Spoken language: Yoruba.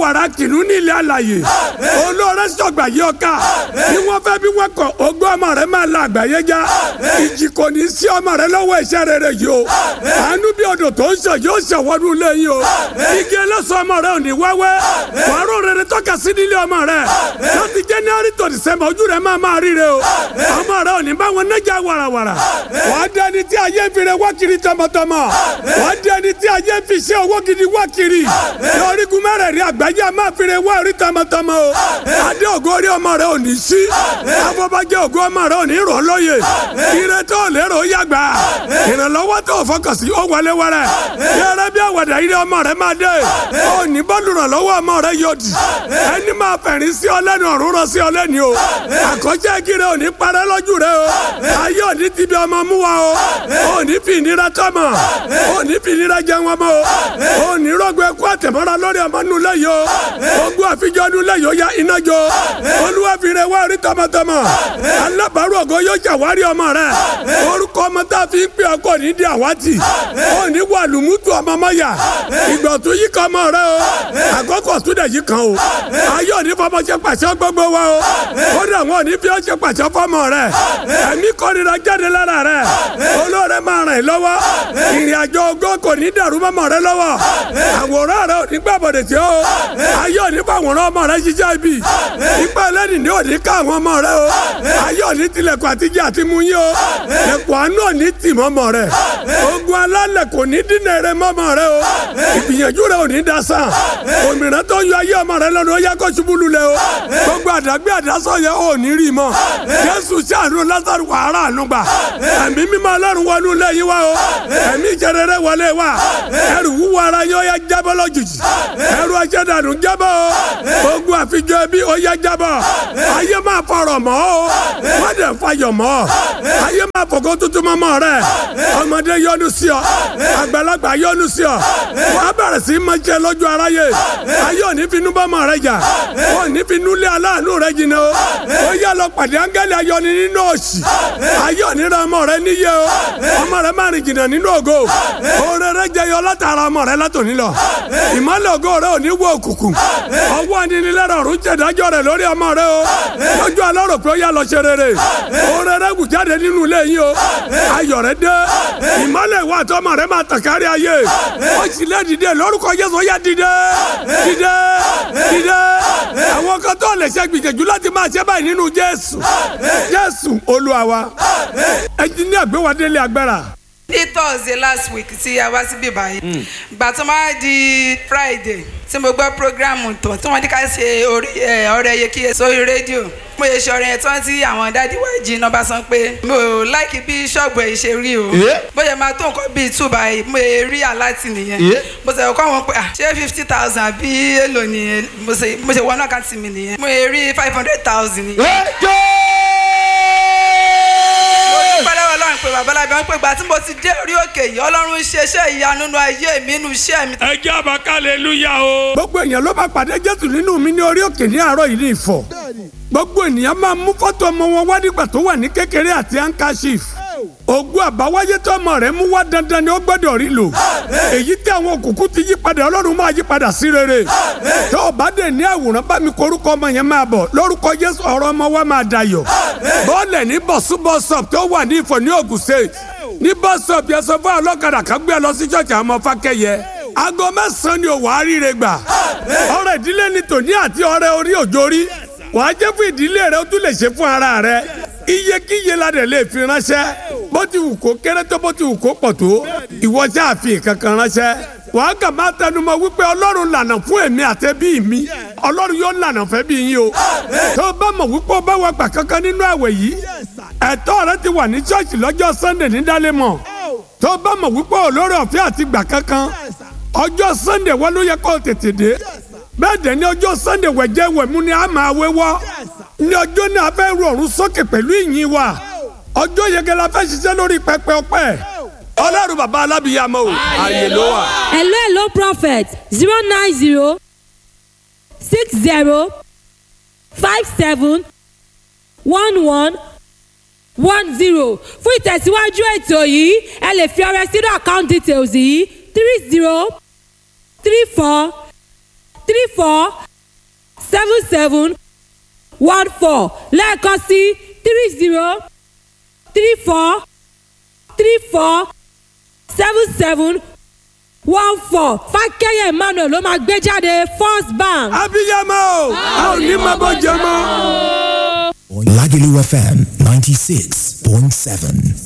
wàrà kìnnú ní ilé alàyè olóore sọgbà yí ọkà bí wọ́n fẹ́ bí wọ́n kọ̀ ogún ọmọ rẹ máa la àgbáyé já ìjì kò ní sí ọmọ rẹ lọ́wọ́ iṣẹ́ rere yìí o àánú bí odò tó ń sàn yóò ṣàwọ́dún lẹ́yìn o igi ẹlẹ́sọ̀ ọmọ rẹ ò ní wáwẹ́ wàárò rere tọ́ka sí nílé ọmọ rẹ láti January to December ojú rẹ máa máa ríre o ọmọ rẹ ò ní bá wọn nẹ́jà wàràwàrà wàá dẹni tí ayé ń fi rẹ wá kiri tọmọtọmọ wàá dẹni tí ayé ń fi ṣe owó gidi wá kiri orígun mẹ́rẹ̀ẹ̀rin àgbáyé a máa fi rẹ wá orí tọmọtọmọ o adé ògo orí ọmọ rẹ ò ní sí afọbajẹ ògo ọmọ rẹ ò ní rọ lóye ire tó lérò yàgbà ìrànlọ́wọ́ tó fọkàn sí ó wọlé wẹrẹ yẹrẹ bí àwàdà ire ọmọ rẹ máa dé ó ní bọ́ọ̀lù rànlọ́wọ́ ọmọ rẹ yóò di ẹni máa fẹ̀rín sí ọ lẹ́nu ọ̀run rọ sí ọ lẹ́ni o àkọ́jẹ́ kiri ò ní parẹ́ lójú rẹ o ayé ò ní tibi ọmọ mú wa o ò ní fi ìnira tọ́mọ ò ní fi ìnira jẹun ọmọ o ò ní rọ́gbọ ẹkú àtẹ̀mọ́ra lórí ọmọ nù lẹ́yìn o ogún àfijọ́ nù lẹ́yìn o ya iná jó olúwa fi rẹ wá orí tọmọtọmọ alábàárù ògo yóò ṣàwárí ọmọ rẹ orúkọ ọmọ tá a fi ń pè ọkọ ní di àwátì ò ní wà lùmútù ọmọ mọ́yà ìgbà tó yí kan ọmọ rẹ o àkókò tó dẹ̀ yí kan o ayé ò ní fọmọ ṣe pàṣẹ gbogbo wa o ó dà wọn ò ní fi ọ ṣe pàṣẹ fọmọ rẹ ẹ̀mí kórìíra jáde lára rẹ olóore máa ràn ẹ́ lọ́wọ́ ìrìn àjò ògo kò ní dàrú mọ́mọ́ rẹ lọ́wọ́ àwòrán rẹ ò ní gbàbọ̀dẹ̀ tí ó ayé ò ní fàwòrán ọmọ rẹ ṣiṣẹ́ ibi ipa ẹlẹ́ni ní òní ká àwọn ọmọ rẹ o ayé ò ní tilẹ̀kùn àtijọ́ àti mú yín o ẹ̀kọ́ àánú ò ní tì mọ́mọ́ rẹ ogun alálẹ̀ kò ní dínà eré mọ́mọ́ rẹ o ìgbìyànjú rẹ ò ní dasán òmìnira tó yọ ayé ọmọ rẹ lọ́nà ó yẹ kó ṣubú lulẹ̀ o gbogbo àdágbé àdásọ yẹ ò ní rí mọ́ jésù ṣàánú lásàrò wàhálà ànúgbà ẹ̀mí mímọ́ ọlọ́run wọnú lẹ́yìn wa o ẹ̀mí ìjẹrẹrẹ wọlé wa ẹrù wúwo ara yẹn ó yẹ jábọ́ lójijì ẹrù ajẹ́dànù jábọ́ o ogun àfijọ́ ẹbí ó yẹ jábọ́ ayé máa fọ̀rọ̀ mọ́ o wọ́n dẹ̀ fayọ̀ mọ́ ayé máa fòkó tuntun mọ́mọ́ rẹ ọmọdé yọ́nú sí ọ àgbàlagbà yọ́nú sí ọ wọ́n á bẹ̀rẹ̀ sí máa jẹ lójú aráyé ayé ò ní finú bọ́mọ rẹ jà ò ní finú lé aláàánú rẹ jìnnà o ó yá lọ pàdé áńgẹ́lì ayọ̀ni nínú òṣì ayé ò ní ra ọmọ rẹ níyẹ o ọmọ rẹ máa rìn jìnnà nínú ògo oore rẹ jẹyọ látara ọmọ rẹ látòní lọ ìmọ̀lẹ̀ ògo rẹ ò ní wọ òkùnkùn ọwọ́ anilẹ́rọ̀ ọ̀run jẹ̀dájọ́ rẹ lórí ọmọ rẹ o lójú alọ́rọ̀ pé ó yá lọ ṣe rere oore rẹ kù jáde nínú ilé yín o ayọ̀ rẹ dé ìmọ̀lẹ̀ ìwà àtọmọ rẹ máa tàn kárí ayé ó sì lé dìde lórúkọ Jésù ó yá dìde dìde dìde àwọn kan tó lè ṣe gbìyànjú láti máa ṣe báyìí nínú Jésù Jésù Olúwa wa ẹnjiníà gbé wa délé agbára ní thursday last week tí a wá síbí báyìí ìgbà tó máa di friday tí mo gbọ́ programu tán tí wọ́n ní ká ṣe orí ẹ̀ ọ̀rẹ́ yekíye sórí rédíò mo yẹ ṣe ọ̀rẹ́ yẹn tán tí àwọn dádì wá jí iná bá san pé mo ò láìkí bí ṣọ́ọ̀bù ẹ̀ ṣe rí o bóyá máa tó nǹkan bíi two by mo yẹ rí aláàtì nìyẹn mo sọ kọ́ wọn pé ah ṣé fifty thousand àbí èlò nìyẹn mo ṣe mo ṣe wọnú àkáǹtì mi nìyẹn mo yẹ rí five hundred thousand nìyẹn pẹ́lẹ́ ọlọ́run pé babalábí wọn pé gbà tí mo ti dé orí òkè yìí ọlọ́run ṣe iṣẹ́ ìyanu nínú ayé mi nínú iṣẹ́ mi. ẹ jẹ́ àbá kálẹ̀lúyà o. gbogbo èèyàn ló bá pàdé jésù nínú mi ní orí òkè ní àárọ̀ yìí ní ìfọ̀. gbogbo ènìyàn máa mú fọ́tò ọmọ wọn wá nígbà tó wà ní kékeré àti handkerchief. ògùn àbáwáyé tó ọmọ rẹ̀ mú wá dandan ni ó gbọ́dọ̀ rí lò. èyí tí àwọn òkùnkùn ti yí padà ọlọ́run máa yí padà sí rere. tó o bá dé ní àwòrán bá mi korúkọ ọmọ yẹn máa bọ̀ lórúkọ jésù ọ̀rọ̀ ọmọ wa máa dayọ̀. bọ́ọ̀lẹ̀ ní bọ̀súbọ̀sọ̀p tó wà ní ìfọ̀ ní Ògùn State ní bọ́sọ̀p yẹn sọ fún ọlọ́kadà kan gbé lọ sí ṣọ́ọ̀ṣì àwọn ọmọ fákẹ́yẹ aago mẹ́sàn-án ni òwò àríire gbà ọrẹ ìdílé ni tòní àti ọrẹ orí òjòrí wàá jẹ́ fún ìdílé rẹ ó tún lè ṣe fún ara rẹ iyekíye la dẹ̀ lè fi ránṣẹ́ bó ti wù kó kéré tó bó ti wù kó pọ̀ tó ìwọ ṣáà fi kankan ránṣẹ́ wàá kà máa tẹnumọ́ wípé ọlọ́run lànà fún èmi àtẹbí mi ọlọ́run yóò lànà fẹ́ bí yín o tó o bá mọ̀ wípé o bá wà gbà kankan nínú àwẹ̀ yìí ẹ̀tọ́ rẹ ti wà ní ṣọ́ọ̀ṣì lọ́jọ́ sunday ní dálémọ̀ tó o bá mọ̀ wípé olórí ọ̀fẹ́ àti gbà kankan ọjọ́ sunday wọ́n ló yẹ kó o tètè dé bẹ́ẹ̀ dẹ̀ ní ọjọ́ sunday wẹ̀jẹ̀ wẹ̀mú ni a máa wéwọ́ ní ọjọ́ náà a fẹ́ ru ọ̀run sókè pẹ̀lú ìyìn wa ọjọ́ yege la fẹ́ ṣiṣẹ́ lórí pẹpẹ ọpẹ́ ọlọ́run bàbá alábìyàmọ́ o àyè ló wà. hello hello prophet zero nine zero six zero five seven one one one zero fún ìtẹ̀síwájú ètò yìí ẹ lè fi ọrẹ sínú account details yìí three zero three four three four seven seven one four lẹ́ẹ̀kan sí three zero three four three four seven seven one four fákẹ́yẹ̀ emmanuel ló máa gbé jáde first bank. abiyamọ o a ò ní máa bọ́ jẹ mọ́. Lagelu FM 96.7.